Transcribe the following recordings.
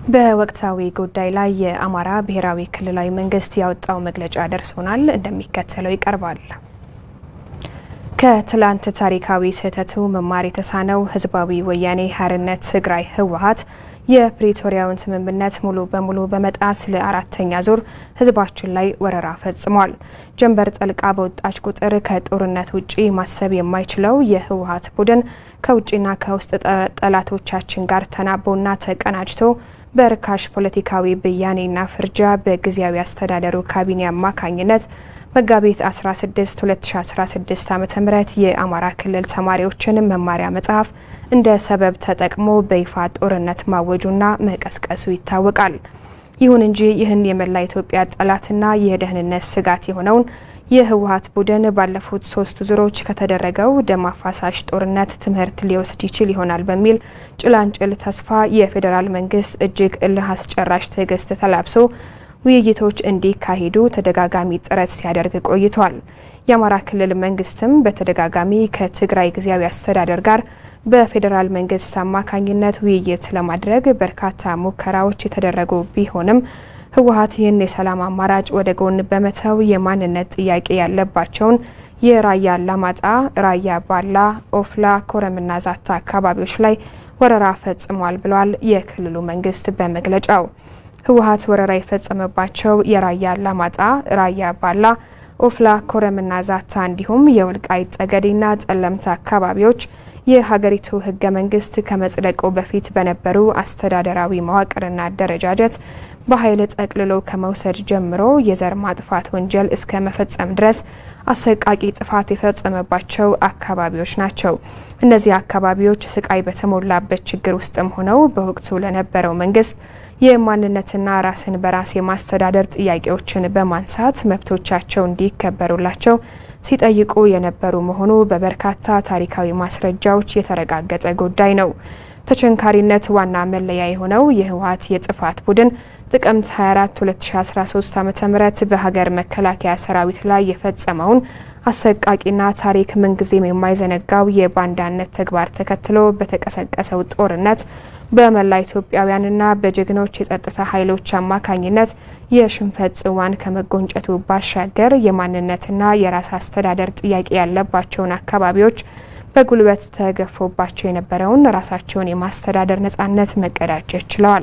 በወቅታዊ ጉዳይ ላይ የአማራ ብሔራዊ ክልላዊ መንግስት ያወጣው መግለጫ ደርሶናል፣ እንደሚከተለው ይቀርባል። ከትላንት ታሪካዊ ስህተቱ መማር የተሳነው ህዝባዊ ወያኔ ሓርነት ትግራይ ህወሓት የፕሪቶሪያውን ስምምነት ሙሉ በሙሉ በመጣስ ለአራተኛ ዙር ህዝባችን ላይ ወረራ ፈጽሟል። ጀንበር ጠልቃ በወጣች ቁጥር ከጦርነት ውጪ ማሰብ የማይችለው የህወሓት ቡድን ከውጭና ከውስጥ ጠላቶቻችን ጋር ተናቦና ተቀናጅቶ በርካሽ ፖለቲካዊ ብያኔና ፍርጃ በጊዜያዊ አስተዳደሩ ካቢኔ አማካኝነት መጋቢት 16 2016 ዓ ም የአማራ ክልል ተማሪዎችን መማሪያ መጽሐፍ እንደ ሰበብ ተጠቅሞ በይፋ ጦርነት ማወጁና መቀስቀሱ ይታወቃል። ይሁን እንጂ ይህን የመላ ኢትዮጵያ ጠላትና የደህንነት ስጋት የሆነውን የህወሓት ቡድን ባለፉት ሶስት ዙሮች ከተደረገው ደም አፋሳሽ ጦርነት ትምህርት ሊወስድ ይችል ይሆናል በሚል ጭላንጭል ተስፋ የፌዴራል መንግስት እጅግ እልህ አስጨራሽ ትዕግስት ተላብሶ ውይይቶች እንዲካሄዱ ተደጋጋሚ ጥረት ሲያደርግ ቆይቷል። የአማራ ክልል መንግስትም በተደጋጋሚ ከትግራይ ጊዜያዊ አስተዳደር ጋር በፌዴራል መንግስት አማካኝነት ውይይት ለማድረግ በርካታ ሙከራዎች የተደረጉ ቢሆንም ህወሓት ይህን የሰላም አማራጭ ወደ ጎን በመተው የማንነት ጥያቄ ያለባቸውን የራያ አላማጣ፣ ራያ ባላ፣ ኦፍላ፣ ኮረምና ዛታ አካባቢዎች ላይ ወረራ ፈጽሟል ብሏል የክልሉ መንግስት በመግለጫው። ህወሓት ወረራ የፈጸመባቸው የራያ አላማጣ፣ ራያ ባላ፣ ኦፍላ፣ ኮረምና ዛታ እንዲሁም የወልቃይት ጠገዴና ጠለምት አካባቢዎች የሀገሪቱ ህገ መንግስት ከመጽደቁ በፊት በነበሩ አስተዳደራዊ መዋቅርና አደረጃጀት በኃይል ጠቅልሎ ከመውሰድ ጀምሮ የዘር ማጥፋት ወንጀል እስከ መፈጸም ድረስ አሰቃቂ ጥፋት የፈጸመባቸው አካባቢዎች ናቸው። እነዚህ አካባቢዎች ስቃይ በተሞላበት ችግር ውስጥም ሆነው በወቅቱ ለነበረው መንግስት የማንነትና ራስን በራስ የማስተዳደር ጥያቄዎችን በማንሳት መብቶቻቸው እንዲከበሩላቸው ሲጠይቁ የነበሩ መሆኑ በበርካታ ታሪካዊ ማስረጃዎች የተረጋገጠ ጉዳይ ነው። ተቸንካሪነት ዋና መለያ የሆነው የህወሓት የጥፋት ቡድን ጥቅምት 24 2013 ዓ.ም በሀገር መከላከያ ሰራዊት ላይ የፈጸመውን አሰቃቂና ታሪክ ምንጊዜም የማይዘነጋው የባንዳነት ተግባር ተከትሎ በተቀሰቀሰው ጦርነት በመላ ኢትዮጵያውያንና በጀግኖች የጸጥታ ኃይሎች አማካኝነት የሽንፈት ጽዋን ከመጎንጨቱ ባሻገር የማንነትና የራስ አስተዳደር ጥያቄ ያለባቸውን አካባቢዎች በጉልበት ተገፎባቸው የነበረውን ራሳቸውን የማስተዳደር ነጻነት መቀዳጀት ችለዋል።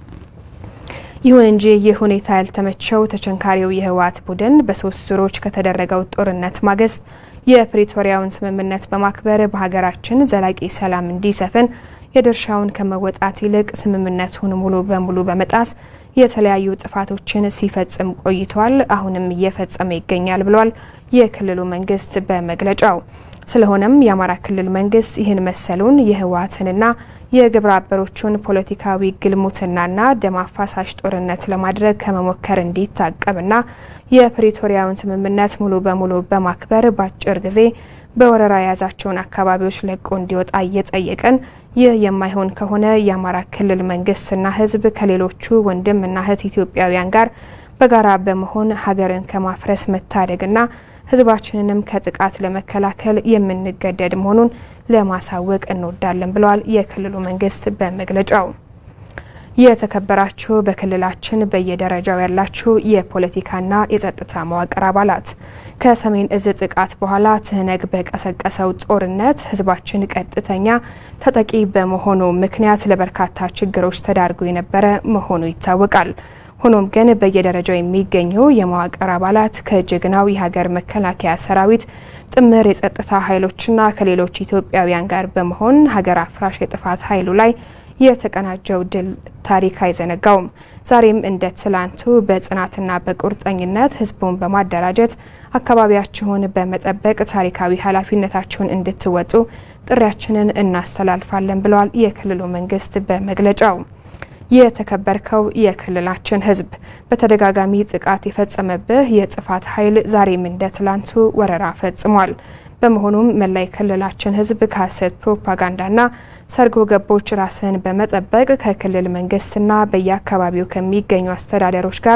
ይሁን እንጂ ይህ ሁኔታ ያልተመቸው ተቸንካሪው የህወሓት ቡድን በሶስት ዙሮች ከተደረገው ጦርነት ማግስት የፕሪቶሪያውን ስምምነት በማክበር በሀገራችን ዘላቂ ሰላም እንዲሰፍን የድርሻውን ከመወጣት ይልቅ ስምምነቱን ሙሉ በሙሉ በመጣስ የተለያዩ ጥፋቶችን ሲፈጽም ቆይቷል። አሁንም እየፈጸመ ይገኛል ብሏል የክልሉ መንግስት በመግለጫው። ስለሆነም የአማራ ክልል መንግስት ይህን መሰሉን የህወሓትንና የግብረ አበሮቹን ፖለቲካዊ ግልሙትናና ደም አፋሳሽ ጦርነት ለማድረግ ከመሞከር እንዲታቀብና የፕሪቶሪያውን ስምምነት ሙሉ በሙሉ በማክበር በአጭር ጊዜ በወረራ የያዛቸውን አካባቢዎች ለቆ እንዲወጣ እየጠየቅን ይህ የማይሆን ከሆነ የአማራ ክልል መንግስትና ህዝብ ከሌሎቹ ወንድምና እህት ኢትዮጵያውያን ጋር በጋራ በመሆን ሀገርን ከማፍረስ መታደግና ህዝባችንንም ከጥቃት ለመከላከል የምንገደድ መሆኑን ለማሳወቅ እንወዳለን ብለዋል የክልሉ መንግስት በመግለጫው። የተከበራችሁ በክልላችን በየደረጃው ያላችሁ የፖለቲካና የጸጥታ መዋቅር አባላት ከሰሜን እዝ ጥቃት በኋላ ትህነግ በቀሰቀሰው ጦርነት ህዝባችን ቀጥተኛ ተጠቂ በመሆኑ ምክንያት ለበርካታ ችግሮች ተዳርጎ የነበረ መሆኑ ይታወቃል። ሆኖም ግን በየደረጃው የሚገኙ የመዋቅር አባላት ከጀግናው የሀገር መከላከያ ሰራዊት ጥምር የጸጥታ ኃይሎችና ከሌሎች ኢትዮጵያውያን ጋር በመሆን ሀገር አፍራሽ የጥፋት ኃይሉ ላይ የተቀናጀው ድል ታሪክ አይዘነጋውም። ዛሬም እንደ ትላንቱ በጽናትና በቁርጠኝነት ህዝቡን በማደራጀት አካባቢያችሁን በመጠበቅ ታሪካዊ ኃላፊነታችሁን እንድትወጡ ጥሪያችንን እናስተላልፋለን ብለዋል የክልሉ መንግስት በመግለጫው። የተከበርከው የክልላችን ህዝብ በተደጋጋሚ ጥቃት የፈጸመብህ የጥፋት ኃይል ዛሬም እንደ ትላንቱ ወረራ ፈጽሟል። በመሆኑም መላ የክልላችን ህዝብ ከሀሰት ፕሮፓጋንዳና ሰርጎ ገቦች ራስን በመጠበቅ ከክልል መንግስትና በየአካባቢው ከሚገኙ አስተዳደሮች ጋር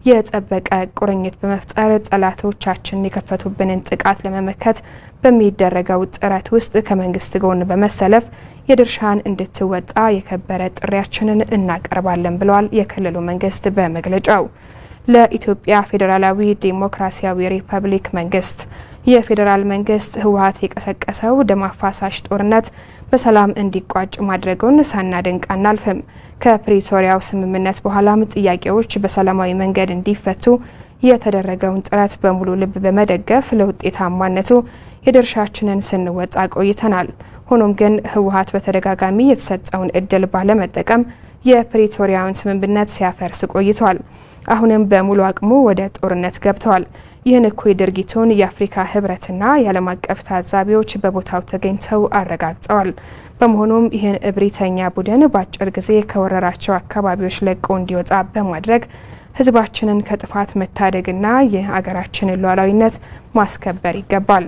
የጠበቀ ቁርኝት በመፍጠር ጠላቶቻችን የከፈቱብንን ጥቃት ለመመከት በሚደረገው ጥረት ውስጥ ከመንግስት ጎን በመሰለፍ የድርሻን እንድትወጣ የከበረ ጥሪያችንን እናቀርባለን ብለዋል የክልሉ መንግስት በመግለጫው። ለኢትዮጵያ ፌዴራላዊ ዴሞክራሲያዊ ሪፐብሊክ መንግስት የፌዴራል መንግስት ህወሀት የቀሰቀሰው ደም አፋሳሽ ጦርነት በሰላም እንዲቋጭ ማድረጉን ሳናደንቅ አናልፍም። ከፕሪቶሪያው ስምምነት በኋላም ጥያቄዎች በሰላማዊ መንገድ እንዲፈቱ የተደረገውን ጥረት በሙሉ ልብ በመደገፍ ለውጤታማነቱ የድርሻችንን ስንወጣ ቆይተናል። ሆኖም ግን ህወሀት በተደጋጋሚ የተሰጠውን እድል ባለመጠቀም የፕሪቶሪያውን ስምምነት ሲያፈርስ ቆይቷል። አሁንም በሙሉ አቅሙ ወደ ጦርነት ገብተዋል። ይህን እኩይ ድርጊቱን የአፍሪካ ህብረትና የዓለም አቀፍ ታዛቢዎች በቦታው ተገኝተው አረጋግጠዋል። በመሆኑም ይህን እብሪተኛ ቡድን በአጭር ጊዜ ከወረራቸው አካባቢዎች ለቆ እንዲወጣ በማድረግ ህዝባችንን ከጥፋት መታደግና የአገራችንን ሉዓላዊነት ማስከበር ይገባል።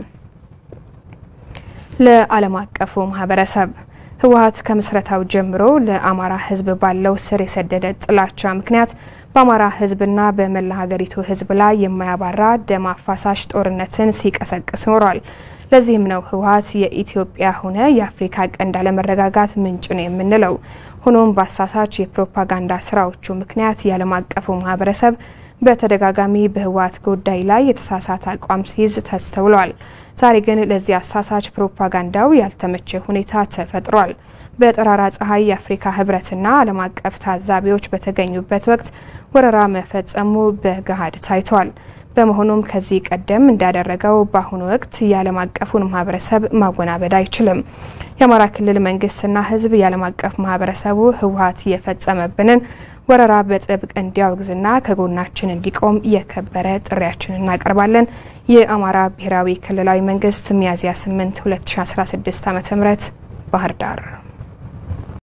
ለዓለም አቀፉ ማህበረሰብ ህወሀት ከምስረታው ጀምሮ ለአማራ ህዝብ ባለው ስር የሰደደ ጥላቻ ምክንያት በአማራ ህዝብና በመላ ሀገሪቱ ህዝብ ላይ የማያባራ ደም አፋሳሽ ጦርነትን ሲቀሰቅስ ኖሯል። ለዚህም ነው ህወሀት የኢትዮጵያ ሆነ የአፍሪካ ቀንድ አለመረጋጋት ምንጭ ነው የምንለው። ሆኖም በአሳሳች የፕሮፓጋንዳ ስራዎቹ ምክንያት የዓለም አቀፉ ማህበረሰብ በተደጋጋሚ በህወሀት ጉዳይ ላይ የተሳሳተ አቋም ሲይዝ ተስተውሏል። ዛሬ ግን ለዚህ አሳሳች ፕሮፓጋንዳው ያልተመቸ ሁኔታ ተፈጥሯል። በጠራራ ፀሐይ የአፍሪካ ህብረትና ዓለም አቀፍ ታዛቢዎች በተገኙበት ወቅት ወረራ መፈጸሙ በገሃድ ታይቷል። በመሆኑም ከዚህ ቀደም እንዳደረገው በአሁኑ ወቅት የዓለም አቀፉን ማህበረሰብ ማወናበድ አይችልም። የአማራ ክልል መንግስትና ህዝብ የዓለም አቀፍ ማህበረሰቡ ህወሀት የፈጸመብንን ወረራ በጥብቅ እንዲያወግዝና ከጎናችን እንዲቆም የከበረ ጥሪያችን እናቀርባለን። የአማራ ብሔራዊ ክልላዊ መንግስት ሚያዝያ 8 2016 ዓ.ም ባህር ዳር